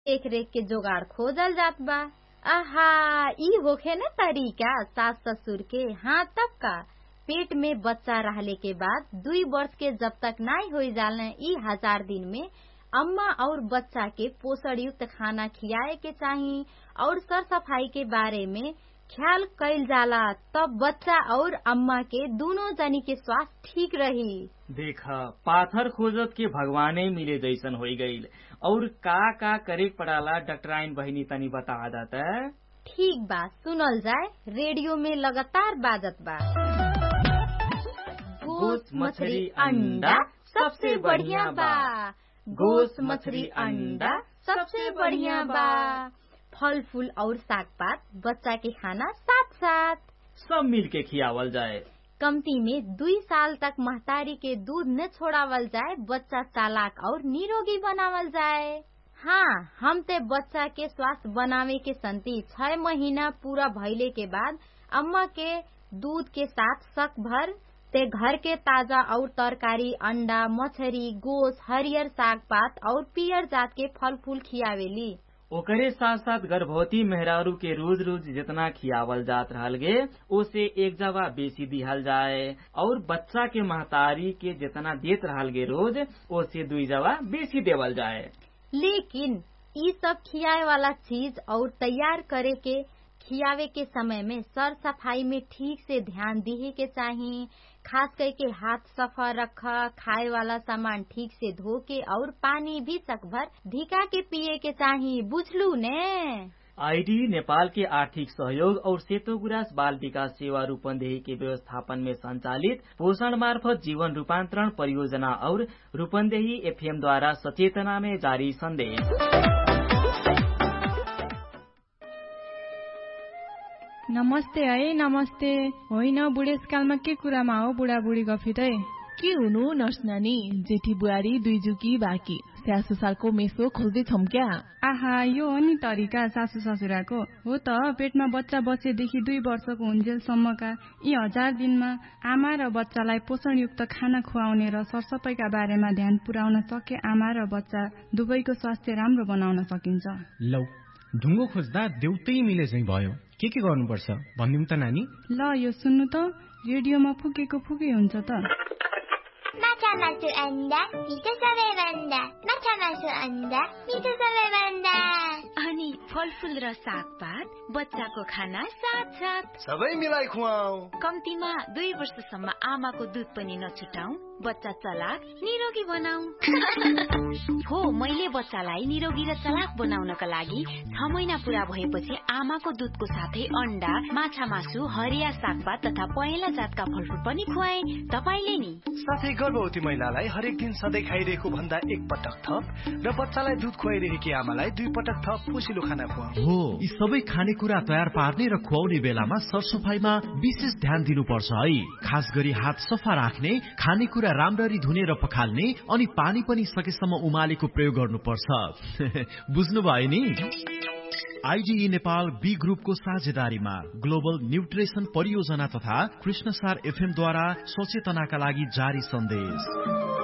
देख रेख के जोगाड़ खोजल जात बा आहा ई होखे न तरीका सास ससुर के हाँ तब का पेट में बच्चा रहले के बाद दुई वर्ष के जब तक नाई हो जाले ई हजार दिन में अम्मा और बच्चा के पोषण युक्त खाना खियाए के चाही और सर सफाई के बारे में ख्याल कैल जाला तब बच्चा और अम्मा के दोनों जनी के स्वास्थ्य ठीक रही देख पाथर खोजत के भगवाने मिले जैसन हो गईल और का का करे पड़ाला डॉक्टराइन बहिनी तनी बता दाता ठीक बा सुनल जाए रेडियो में लगातार बाजत बा गोस मछली अंडा सबसे बढ़िया बा गोस मछली अंडा सबसे बढ़िया बा फल फूल और साग पात बच्चा के खाना साथ साथ सब मिल के खियावल जाए कमती में दुई साल तक महतारी के दूध न छोड़ावल जाए बच्चा चालाक और निरोगी बनावल जाए हाँ हम ते बच्चा के स्वास्थ्य बनावे के संति छह महीना पूरा भइले के बाद अम्मा के दूध के साथ शक भर ते घर के ताजा और तरकारी अंडा मछरी गोस हरियर साग पात और पियर जात के फल फूल खियावेली ओकरे साथ साथ गर्भवती मेहरारू के रोज रोज जितना खियावल जात रहल गे ओसे एक जवा बेसी दिहल जाए और बच्चा के महतारी के जितना देत रहल गे रोज ओसे दुई जवा बेसी देवल जाए लेकिन ई सब खियाए वाला चीज और तैयार करे के खियावे के समय में सर सफाई में ठीक से ध्यान दिहे के चाही खास करके हाथ सफा रख खाए वाला सामान ठीक से धो के और पानी भी सकभर धिका के पिए के चाही बुझलू ने आईडी नेपाल के आर्थिक सहयोग और सेतो गुरास बाल विकास सेवा रूपन्देही के व्यवस्थापन में संचालित पोषण मार्फत जीवन रूपान्तरण परियोजना और रूपन्देही एफएम द्वारा सचेतना में जारी संदेश नमस्ते है नमस्ते होइन बुढेसकालमा के कुरामा हो बुढाबुढी गफित है के हुनु नर्स नानी जेठी बुहारी दुई जुकी बाँकी स्यासु सालको मेसो खोज्दै छौँ क्या आहा यो हो नि तरिका सासु ससुराको हो त पेटमा बच्चा बसेदेखि दुई वर्षको हुन्जेलसम्मका यी हजार दिनमा आमा र बच्चालाई पोषणयुक्त खाना खुवाउने र सरसफाइका बारेमा ध्यान पुर्याउन सके आमा र बच्चा दुवैको स्वास्थ्य राम्रो बनाउन सकिन्छ लौ ढुङ्गो खोज्दा देउतै मिले चाहिँ भयो के के गर्नुपर्छ भनिदिउँ त नानी ल यो सुन्नु त रेडियोमा फुकेको फुकै हुन्छ त माछा मासु अन्डा मिठो सबैभन्दा माछा मासु अन्डा मिठो सबैभन्दा अनि फलफुल र सागपात बच्चाको खाना साथ साथ सबै मिलाई खुवाऊ कम्तीमा दुई वर्षसम्म आमाको दुध पनि नछुटाऊ बच्चा चलाक निरोगी बनाऊ हो मैले बच्चालाई निरोगी र चलाक बनाउनका लागि छ महिना पूरा भएपछि आमाको दुधको साथै अन्डा माछा मासु हरिया सागपात तथा पहेँला जातका फलफुल पनि खुवाए तपाईँले नि साथै गर्भवती महिलालाई हरेक दिन सधैँ खाइरहेको भन्दा एक पटक थप र बच्चालाई दुध खुवाइरहेकी आमालाई दुई पटक थप पोसिलो खाना खुवाऊ हो यी सबै खानेकुरा तयार पार्ने र खुवाउने बेलामा सरसफाइमा विशेष ध्यान दिनुपर्छ है खास गरी हात सफा राख्ने खानेकुरा राम्ररी धुने र पखाल्ने अनि पानी पनि सकेसम्म उमालेको प्रयोग गर्नुपर्छ बुझ्नुभयो नि आइडिई नेपाल बी ग्रुपको साझेदारीमा ग्लोबल न्युट्रिसन परियोजना तथा कृष्णसार एफएमद्वारा सचेतनाका लागि जारी सन्देश